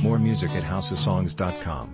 More music at houseofsongs.com.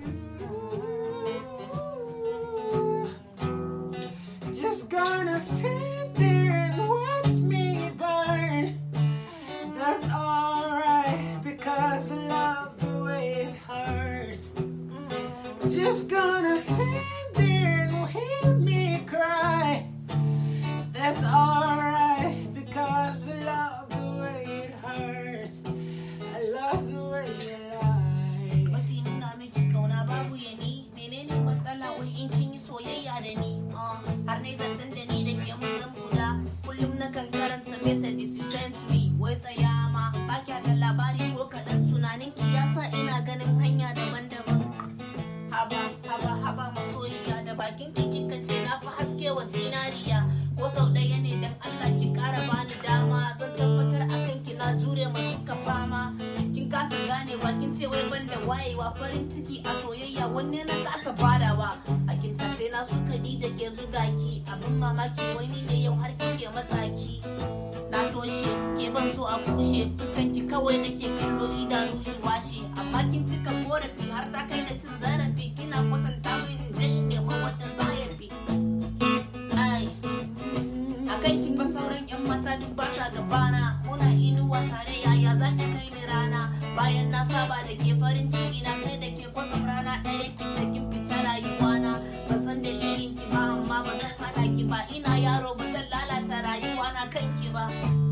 Just gonna stand there and watch me burn. That's alright because I love the way it hurts. Just gonna stand there and hear me cry. That's alright because I love the way it hurts. I love the way you lie. mafi nuna miki kauna babu ya ni menene matsala wai in kin yi soyayya da ni Ah, har ne zaton da ni da ke mun zan guda kullum na kan karanta messages you sent me wai tsaya ma ba kya da labari ko kaɗan tunanin ki ya sa ina ganin hanya daban-daban haba haba haba masoyiya da bakin ki kika ce na fi haske wa zinariya ko sau ɗaya ne dan Allah ki ƙara bani dama zan tabbatar akan ki na jure ma duka fama kin kasa ganewa kin ce wai ban da wayewa farin ciki a soyayya wanne na kasa badawa a kin tace na su Khadija ke zuga ki abin mamaki wani ne yau har kike matsaki na toshe ke ban so a kushe fuskan ki kawai nake kallo idanu su washe amma kin cika korafi har ta kai da cin zarafi kina kwatanta min in je in nemi wata zayafi ai akan ki fa sauran yan mata duk ba sa gabana muna inuwa tare yaya za ki kai ni rana bayan na saba da ke farin ciki na sai da ke kwatsam rana ɗaya ki ce kin fita rayuwa na ban san dalilin ki ba amma ba zan haɗa ki ba ina yaro ba zan lalata rayuwa na kan ki ba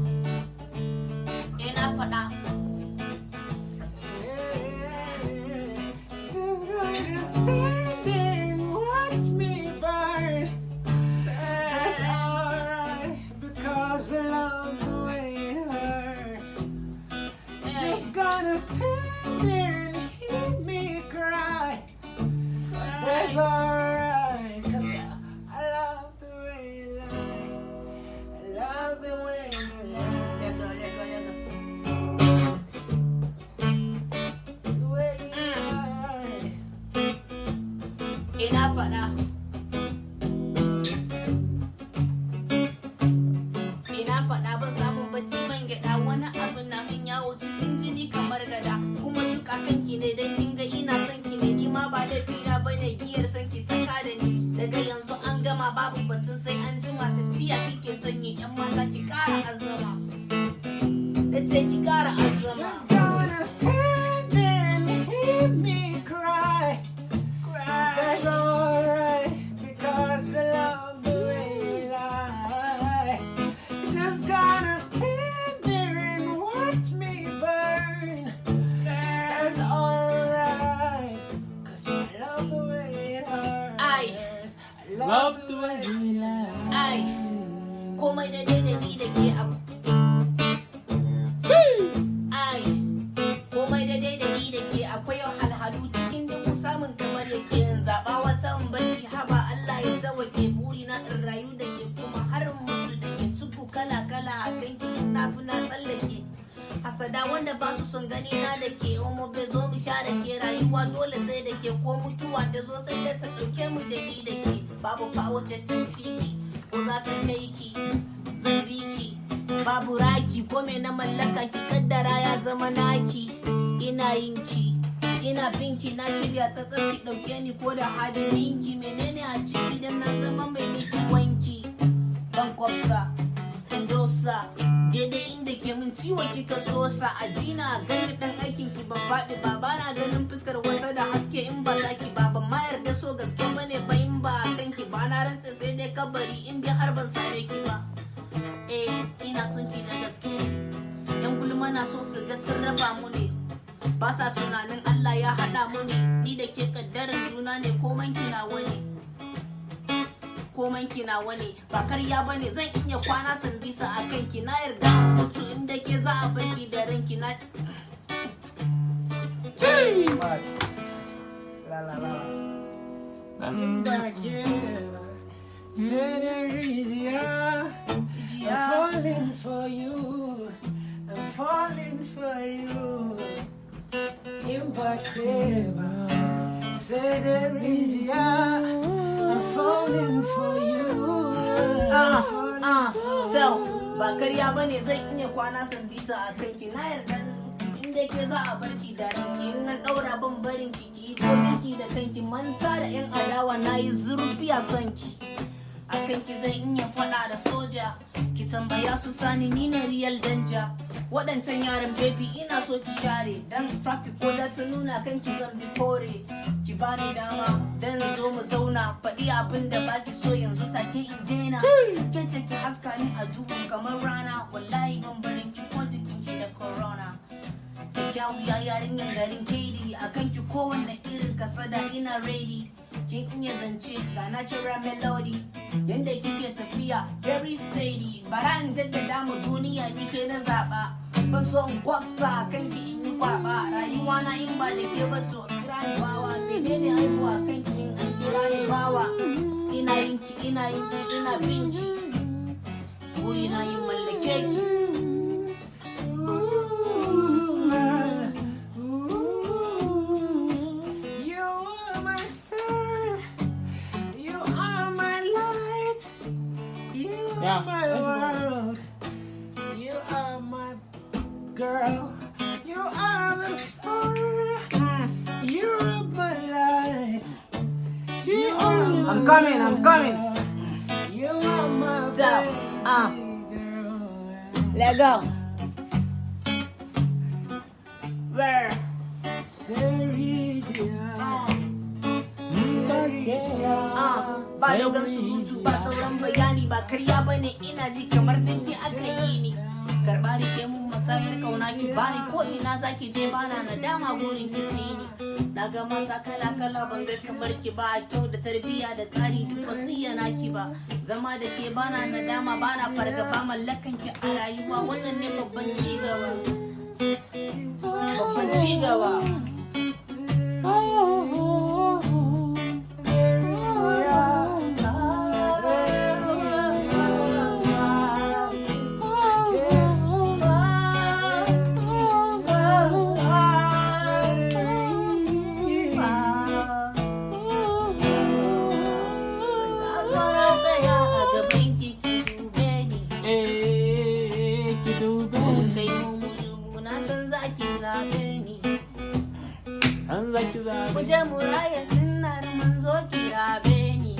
eh na faɗa Just gonna stand there and watch me burn. That's alright because I love the way it hurts. Just gonna stand there and hear me cry. That's alright cause I, I love the way you lie. I love the way you lie. Lego, lego, lego. The way you lie. ina faɗa ina faɗa ban samun bacci man gyaɗa wani abu na min yawo cikin jini kamar gada kuma duk akan ki ne dan kin ga ina son ki ne ni ma ba laifi na bane giyar son ki ta da ni daga yanzu an gama babu batun sai an jima tafiya kike sanyi yan mata ki ƙara azama da ce ki ƙara azama Just gonna stand there and hear me cry. That's alright because I love the way you lie. Just gonna stand there and watch me burn. That's alright because I love the way it hurts. Aye. I love the way you lie. ai komai da dai da ni da ke abu ai komai da dai da ni da ke akwai alhalu cikin dubu samun kamar yake yin zaɓa wata in bari haba Allah ya zawake buri na in rayu da ke kuma har in mutu da ke tuku kala kala a ganki na fi na tsallake hasada wanda ba su son gani na da ke omo bai zo mu sha da ke rayuwa dole sai da ke ko mutuwa ta zo sai da ta ɗauke mu da ni da ke babu fa wacce ta fi ki ko za ta kai ki zan bi ki babu raki ko me na mallaka ki kaddara ya zama naki ina yin ki ina binki na shirya tsatsar ki ɗauke ni ko da hadirin ki menene a ciki dan na zama mai miki wanki ban kwafsa indosa daidai inda ke min ciwo kika sosa a jina ganin dan aikin ki ban faɗi ba ba na ganin fuskar wata da haske in ba za ki ba ban ma yarda so gaske bane ba in ba kan ki ba na rantse sai dai kabari in dai har ban same ki ba eh ina son ki da gaske yan gulma na so su ga sun raba mu ne ba sa tunanin Allah ya haɗa mu ne ni da ke kaddarar juna ne komai kina wani komai kina wani ba karya bane zan iya kwana san bisa a kanki na yarda in mutu inda ke za a barki da ranki na La la la. I'm back here. Senorita, I'm falling for you. I'm falling for you. Impossible. Senorita, I'm falling for you. ah ah so ba karya bane zan iya kwana san bisa a kanki na yarda in dai ke za a barki da ranki in nan daura ban barin ki ki ko girki da kanki manta da yan adawa na yi zurfi a son ki akan ki zan iya faɗa da soja ki tambaya su sani ni ne real danja waɗancan yaran baby ina so ki share dan traffic ko da ta nuna kan ki zan bi kore ki bani dama dan zo mu zauna faɗi abin da baki so yanzu take in daina ke ce ki haska ni a duhu kamar rana wallahi ban barin ki ko jikin ki da corona kyakkyawu ya yarinyar garin kaidi a kan ki kowanne irin kasada ina ready kin iya zance ga natural melody yanda kike tafiya very steady bara in jaddada mu duniya nike na zaba ban so in kwafsa kan ki in yi kwaba rayuwa na in ba da ke ba to kira ni bawa menene haihuwa kan ki in an kira ni bawa ina yin ki ina yin ki ina bin ki buri na yin mallake ki You are my star. You are my light. You are Yeah, my thank you. world. You are my girl. You are the star. You are my light. You are my I'm coming, I'm coming. world. You are my So, ah. baby girl. Let go. Where? Seridia. Ah, ba dogon surutu ba sauran bayani ba karya bane ina ji kamar da ke aka yi ni karba rike mun masayar kauna ki bani ko ina zaki je bana nadama gurin ki kai ni na ga mata kala kala ban ga kamar ki ba kyau da tarbiyya da tsari duk ba su yana ki ba zama da ke bana nadama bana fargaba mallakan ki a rayuwa wannan ne babban ci gaba babban ci gaba Eh, ki dube. An zaki zabe. Kuje mu raya sunnar manzo kirabe ni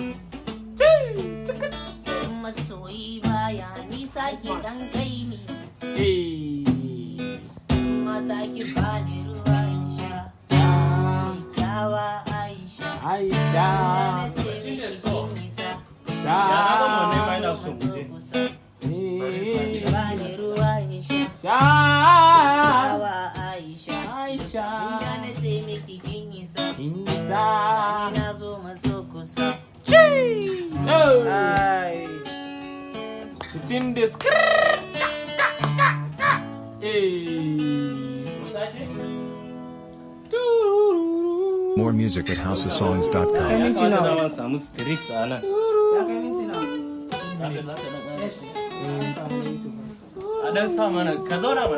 masoyi baya nisa ki dan kai ni Eh. mata ki bani ruwa in sha Ah, kyawa Aisha da Aisha. na ce miki kin nisa Da. na gama wanne ma ina so mu je. kusa Eh. bani ruwa in sha Sha. kyawa Aisha Aisha. da na ce miki kin nisa Inisa. ni na zo maso kusa Oh. ai Cikin da skr. Eh. Sake? More music at houseofsongs.com. Ya kamata na ma samu streaks a nan. Ya kai minti nawa? Haka za ka dan ƙara shi. A dan sa mana, ka zauna mana.